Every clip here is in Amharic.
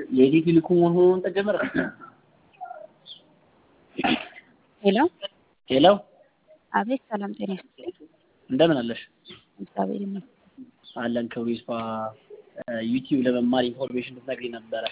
የኢትዮ ቴሌኮም መሆኑን ተጀመረ። ሄሎ ሄሎ አቤት፣ ሰላም ጤና ይስጥልኝ። እንደምን አለሽ? እግዚአብሔር ይመስገን። አለን ክብሩ ይስፋ። ዩቲዩብ ለመማር ኢንፎርሜሽን ልትነግሪኝ ነበረ።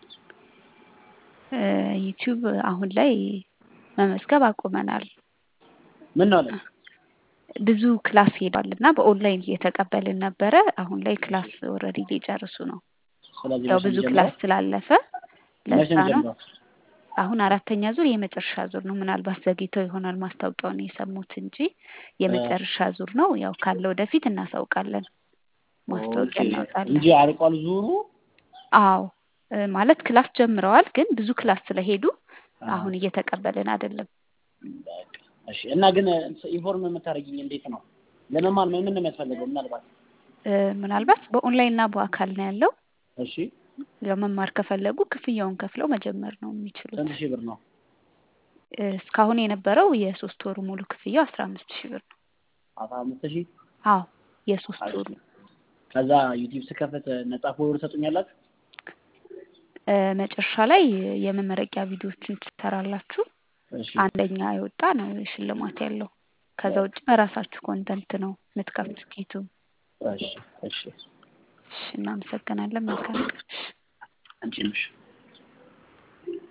ዩቲዩብ አሁን ላይ መመዝገብ አቁመናል። ምን ነው አለ? ብዙ ክላስ ሄዷል እና በኦንላይን እየተቀበልን ነበረ። አሁን ላይ ክላስ ኦልሬዲ ሊጨርሱ ነው። ስለዚህ ያው መቼ ብዙ ነው ክላስ የሚጀምረው? ስላለፈ መቼ ለዛ ነው ነው። የሚጀምረው? አሁን አራተኛ ዙር የመጨረሻ ዙር ነው። ምናልባት ዘግይተው ይሆናል ማስታወቂያውን የሰሙት እንጂ የመጨረሻ ዙር ነው። ያው ካለ ወደፊት እናሳውቃለን፣ ማስታወቂያ ኦኬ እናወጣለን። እንጂ አልቋል ዙሩ። አዎ እ ማለት ክላስ ጀምረዋል፣ ግን ብዙ ክላስ ስለሄዱ አ፣ አሁን እየተቀበልን አይደለም። በቃ እሺ። እና ግን ኢንፎርም የምታደርጊኝ እንዴት ነው? ለመማር ምን ምን ነው የሚያስፈልገው? ምናልባት እ ምናልባት በኦንላይን እና በአካል ነው ያለው። እሺ፣ ለመማር ከፈለጉ ክፍያውን ከፍለው መጀመር ነው የሚችሉት። ስንት ሺህ ብር ነው? እ እስካሁን የነበረው የሶስት ወሩ ሙሉ ክፍያው አስራ አምስት ሺህ ብር ነው። አስራ አምስት ሺህ አዎ የሶስት ወሩ ከዛ ዩቲዩብ ስከፍት ነጻ ፎሎወር ትሰጡኛላችሁ? እ መጨረሻ ላይ የመመረቂያ ቪዲዮዎችን ትሰራላችሁ። እሺ አንደኛ የወጣ ነው ሽልማት ያለው። ከዛ ውጭ በራሳችሁ ኮንተንት ነው የምትከፍቱት ዩቲዩብ። እሺ እሺ። እሺ እናመሰግናለን። መልካም ቀን። አንቺ ነሽ